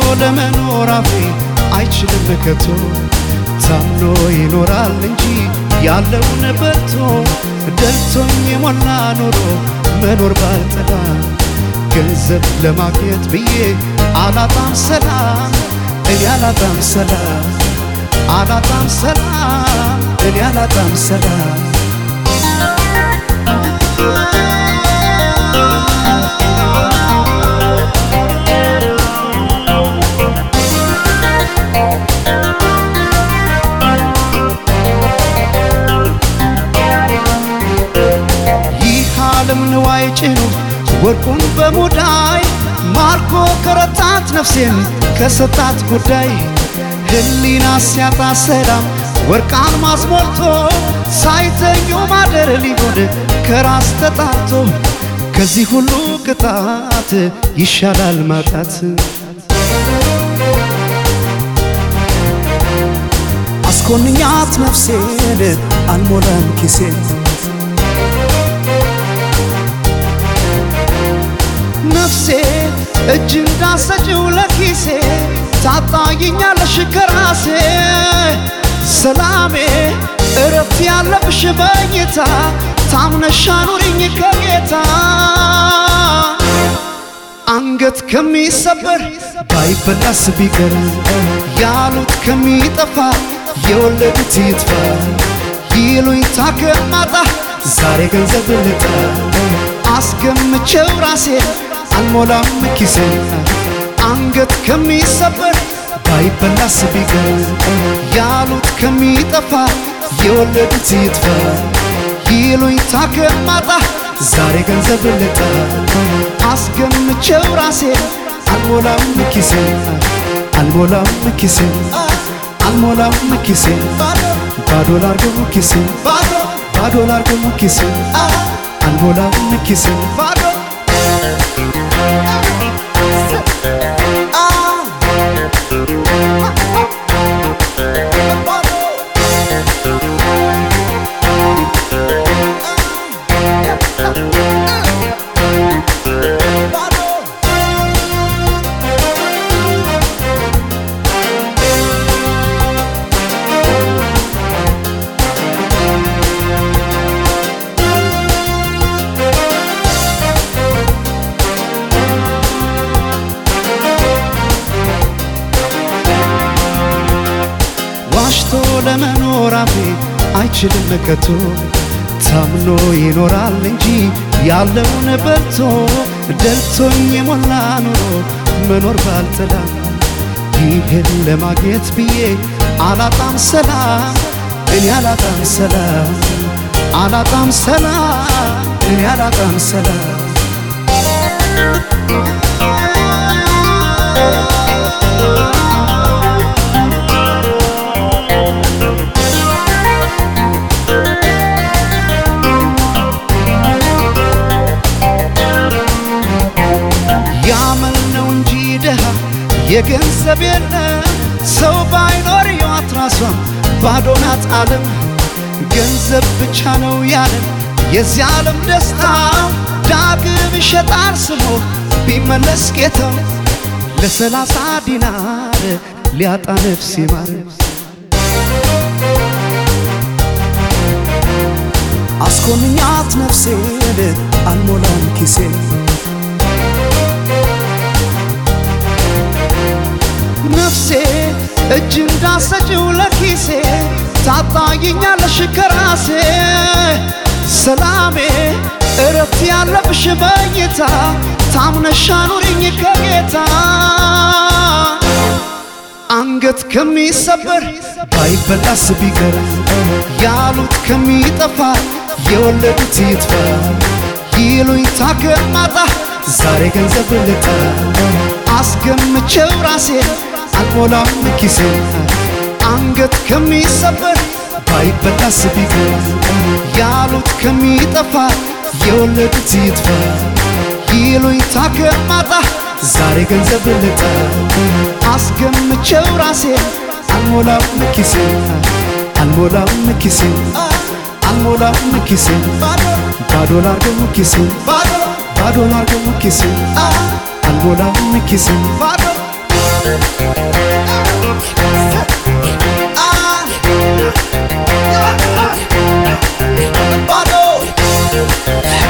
ለመኖር አፌ አይችልም ከቶ ታምኖ ይኖራል እንጂ ያለውን በልቶ ደልቶኝ የሞላ ኖሮ መኖር ባልጠላ ገንዘብ ለማግኘት ብዬ አላጣም ሰላም እኔ አላጣም ሰላም አላጣም ሰላም እኔ አላጣም ሰላም ይህ ዓለም ንዋይ ጭኑ ወርቁን በሙዳይ ማርኮ ከረታት ነፍሴን ከሰጣት ጉዳይ ህሊና ሲያጣ ሰላም ወርቅ አልማዝ ሞልቶ ሳይተኙ ማደር ሊሆን ከራስ ተጣቶ ከዚህ ሁሉ ቅጣት ይሻላል ማጣት አስኮንኛት ነፍሴን አልሞላም ኪሴን ነፍሴ እጅ እንዳሰጭው ለኪሴ ታጣይኛለሽ ከራሴ ሰላሜ እረፍት ያለብሽ መኝታ ታምነሽ አኑሪኝ ከጌታ አንገት ከሚሰበር ባይበላስ ቢቀር ያሉት ከሚጠፋ የወለዱት ይጥፋ ይሉኝታ ከማጣ ዛሬ ገንዘብ ልጣ አስገምቼው ራሴ አልሞላም ኪሴን አንገት ከሚሰበር ባይበላስ ቢቀር ያሉት ከሚጠፋ የወለዱት ይጥፋ ይሉኝታ ከማጣ ዛሬ ገንዘብ ልጣ አስገምቼው ራሴ አልሞላም ኪሴን አልሞላም ኪሴን አልሞላም ኪሴን ባዶ ላርገው ኪሴን ባዶ ላርገው ኪሴን አልሞላም ኪሴን ባዶ ዋሽቶ ለመኖር አፌ አይችልም ከቶ ታምኖ ይኖራል እንጂ ያለውን በልቶ ደልቶኝ የሞላ ኑሮ መኖር ባልጠላ ይህን ለማግኘት ብዬ አላጣም ሰላም እኔ አላጣም ሰላም አላጣም ሰላም እኔ አላጣም ሰላም ያመል ነው እንጂ ድሃ የገንዘብ የለም ሰው ባይኖር ሕይወት ራሷም ባዶ ናት ዓለም ገንዘብ ብቻ ነው ያለን የዚህ ዓለም ደስታ ዳግም ይሸጣል ስሞ ቢመለስ ጌታው ለሰላሳ ዲናር ሊያጣ ነፍስ ይማር አስኮንኛት ነፍሴን አልሞላም ኪሴን ነፍሴ እጅ እንዳሰጭው ለኪሴ ታጣይኛለሽ ከራሴ ሰላሜ እረፍት ያለብሽ መኝታ ታምነሽ አኑሪኝ ከጌታ አንገት ከሚሰበር ባይበላስ ቢቀር ያሉት ከሚጠፋ የወለዱት ይጥፋ ይሉኝታ ከማጣ ዛሬ ገንዘብ ልጣ አስገምቼው ራሴ አልሞላም ኪሴን አንገት ከሚሰበር ባይበላስ ቢቀር ያሉት ከሚጠፋ የወለዱት ይጥፋ ይሉኝታ ከማጣ ዛሬ ገንዘብ ልጣ አስገምቼው ራሴ አልሞላም ኪሴን አልሞላም ኪሴን አልሞላም ኪሴን ባዶ ላርገው ኪሴን ባዶ ላርገው ኪሴን አልሞላም ኪሴን ባዶ ባዶ